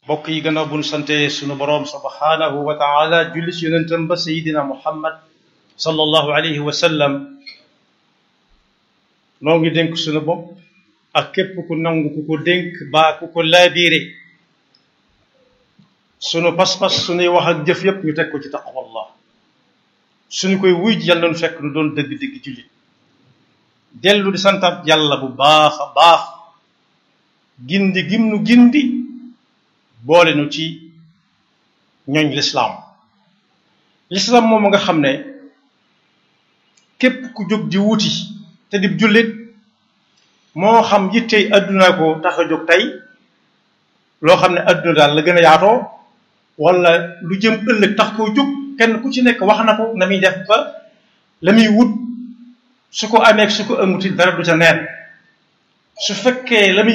mbokk yi gannaaw bu ñu sante sunu boroom subhanahu wa taala julli si yonentam ba sayidina muhammad sallallahu alayhi wa sallam noo ngi dénk sunu bopp ak képp ku nangu ku ko dénk baa ku ko laabiire sunu pas-pas sunuy wax ak jëf yépp ñu teg ko ci taqwallah suñu koy wuy ji yàlla nu fekk nu doon dëgg-dëgg jullit dellu di santaat yàlla bu baax a baax gindi gim nu gindi boole nu ci ñooñ lislaam lislaam moom nga xam ne képp ku jóg di wuti te di jullit moo xam yittey adduna ko tax a jóg tey loo xam ne adduna daal la gën a yaatoo wala lu jëm ëllëg tax koo jóg kenn ku ci nekk wax na ko na muy def ba la muy wut su ko amee su ko amuti dara du ca neen su fekkee la muy